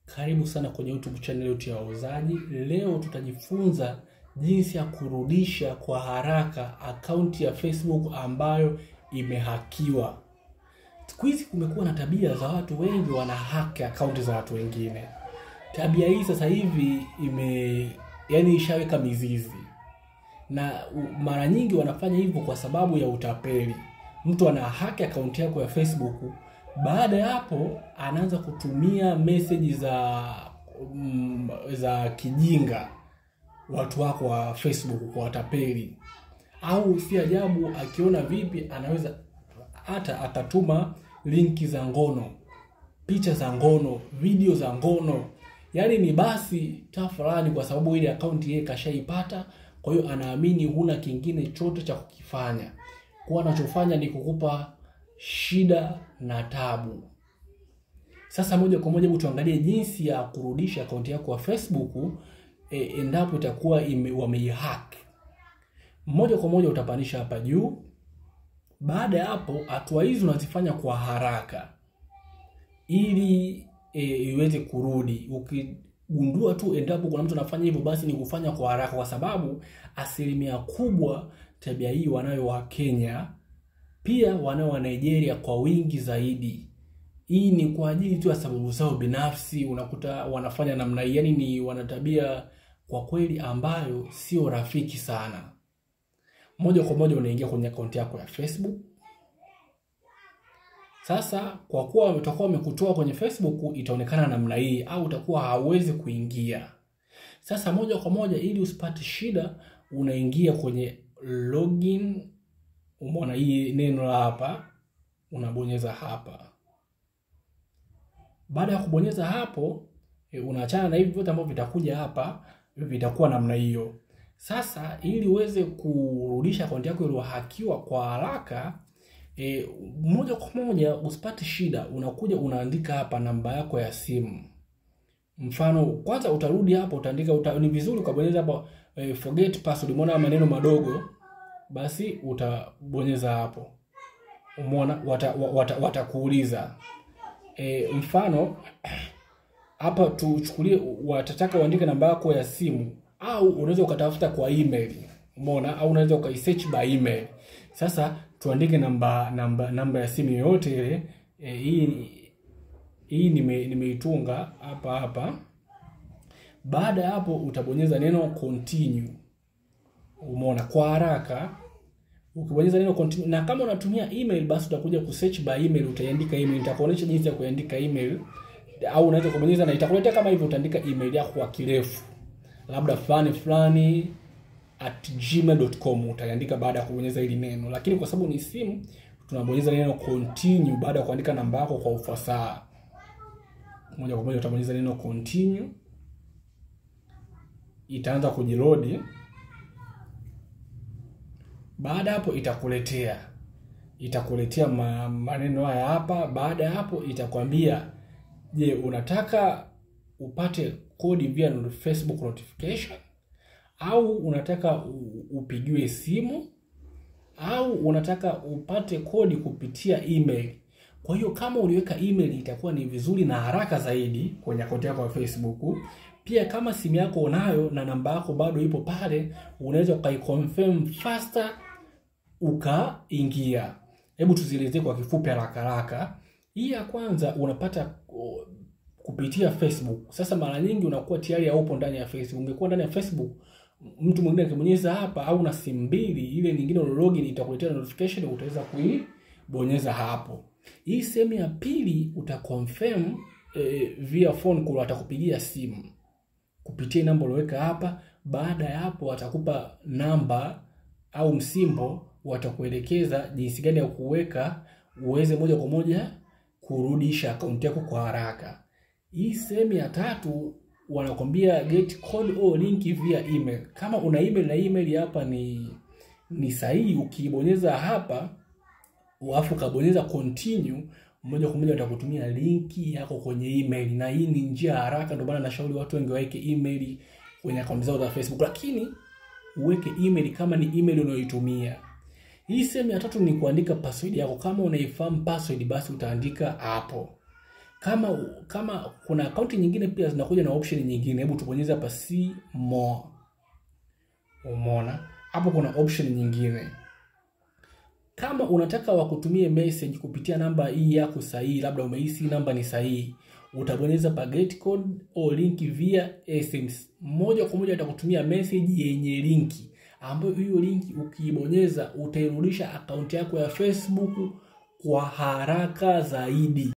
Karibu sana kwenye YouTube channel yetu ya Wauzaji. Leo tutajifunza jinsi ya kurudisha kwa haraka akaunti ya Facebook ambayo imehakiwa. Siku hizi kumekuwa na tabia za watu wengi wana hack akaunti za watu wengine. Tabia hii sasa hivi ime yani ishaweka mizizi, na u- mara nyingi wanafanya hivyo kwa sababu ya utapeli. Mtu ana hack akaunti yako ya Facebook, baada ya hapo anaanza kutumia meseji za mm, za kijinga watu wako wa Facebook kwa watapeli, au si ajabu akiona vipi, anaweza hata akatuma linki za ngono, picha za ngono, video za ngono, yaani ni basi tafurani, kwa sababu ile akaunti yeye kashaipata. Kwa hiyo anaamini huna kingine chote cha kukifanya, kwa anachofanya ni kukupa shida na tabu. Sasa moja kwa moja, hebu tuangalie jinsi ya kurudisha akaunti yako ya Facebook e, endapo itakuwa ime, wameihack. Moja kwa moja utapandisha hapa juu. Baada ya hapo, hatua hizi unazifanya kwa haraka ili e, iweze kurudi. Ukigundua tu endapo kuna mtu anafanya hivyo, basi ni kufanya kwa haraka, kwa sababu asilimia kubwa tabia hii wanayo wa Kenya, pia wanao wa Nigeria kwa wingi zaidi. Hii ni kwa ajili tu ya sababu zao binafsi, unakuta wanafanya namna hii, yani ni wana tabia kwa kweli ambayo sio rafiki sana. Moja kwa moja unaingia kwenye akaunti yako ya Facebook. Sasa kwa kuwa watakuwa wamekutoa kwenye Facebook, itaonekana namna hii, au utakuwa hauwezi kuingia. Sasa moja kwa moja, ili usipate shida, unaingia kwenye login. Umeona hii neno la hapa, unabonyeza hapa. Baada ya kubonyeza hapo, e, unaachana na hivi vyote ambavyo vitakuja hapa, vitakuwa namna hiyo. Sasa ili uweze kurudisha akaunti yako iliyohakiwa kwa haraka e, moja kwa moja usipate shida, unakuja unaandika hapa namba yako ya simu. Mfano, kwanza utarudi hapa utaandika uta, ni vizuri ukabonyeza hapa e, forget password. Umeona maneno madogo, basi utabonyeza hapo. Umeona watakuuliza wata, wata e, mfano hapa tuchukulie, watataka uandike namba yako ya simu au unaweza ukatafuta kwa email. Umeona, au unaweza ukaisearch by email. Sasa tuandike namba namba namba ya simu yoyote ile e, hii hii nime nimeitunga hapa hapa. Baada ya hapo utabonyeza neno continue. Umeona, kwa haraka ukibonyeza neno continue, na kama unatumia email basi utakuja kusearch by email, utaiandika email. Nitakuonyesha jinsi ya kuandika email, au unaweza kubonyeza na itakuletea kama hivyo, utaandika email yako kwa kirefu labda fulani fulani at gmail.com utaandika baada ya kubonyeza hili neno, lakini kwa sababu ni simu tunabonyeza neno continue baada ya kuandika namba yako kwa ufasaha. Moja kwa moja utabonyeza neno continue, itaanza kujilodi. Baada hapo itakuletea itakuletea ma, maneno haya hapa. Baada ya hapo itakwambia, je, unataka upate kodi via Facebook notification au unataka upigiwe simu au unataka upate kodi kupitia email. Kwa hiyo kama uliweka email itakuwa ni vizuri na haraka zaidi kwenye akaunti yako ya Facebook. Pia kama simu yako unayo na namba yako bado ipo pale, unaweza ukaiconfirm faster ukaingia. Hebu tuzielezee kwa kifupi haraka haraka. Hii ya kwanza unapata kupitia Facebook. Sasa mara nyingi unakuwa tayari haupo ndani ya Facebook. Ungekuwa ndani ya Facebook, mtu mwingine akibonyeza hapa au na simu mbili, ile nyingine una login itakuletea notification, utaweza kuibonyeza hapo. Hii sehemu ya pili utaconfirm eh, via phone call, atakupigia simu kupitia namba ulioweka hapa. Baada ya hapo, atakupa namba au msimbo, watakuelekeza jinsi gani ya kuweka uweze moja kwa moja kurudisha akaunti yako kwa haraka. Hii sehemu ya tatu wanakwambia get code or link via email. Kama una email na email hapa ni ni sahihi, ukibonyeza hapa alafu ukabonyeza continue, moja kwa moja watakutumia linki yako kwenye email, na hii ni njia haraka. Ndio maana nashauri watu wengi waweke email kwenye akaunti zao za Facebook, lakini uweke email kama ni email unayoitumia. Hii sehemu ya tatu ni kuandika password yako. Kama unaifahamu password, basi utaandika hapo. Kama kama kuna akaunti nyingine pia zinakuja na option nyingine, hebu tubonyeze hapa see more. Umeona hapo kuna option nyingine. Kama unataka wakutumie message kupitia namba hii yako sahihi, labda umehisi namba ni sahihi, utabonyeza pa get code au link via SMS. Moja kwa moja itakutumia message yenye linki, ambayo hiyo linki ukiibonyeza utairudisha akaunti yako ya Facebook kwa haraka zaidi.